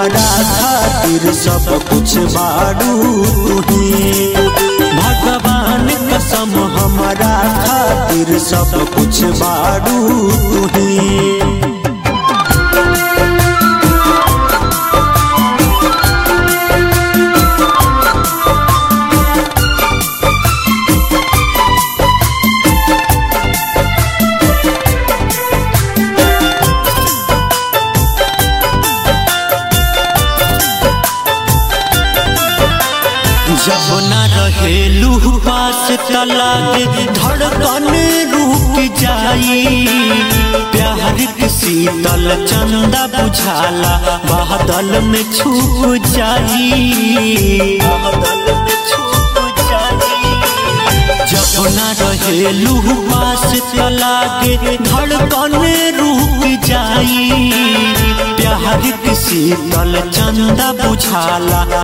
हमारा खातिर सब कुछ बारू तुही भगवान कसम हमारा खातिर सब कुछ बारू तुही जब न रहेलू पास तलाक धड़कन रुक जाई प्यार के शीतल चंदा बुझाला बादल में छुप जाई बादल में छुप जाई जब न रहेलू पास तलाक धड़कन रुक जाई प्यार के शीतल चंदा बुझाला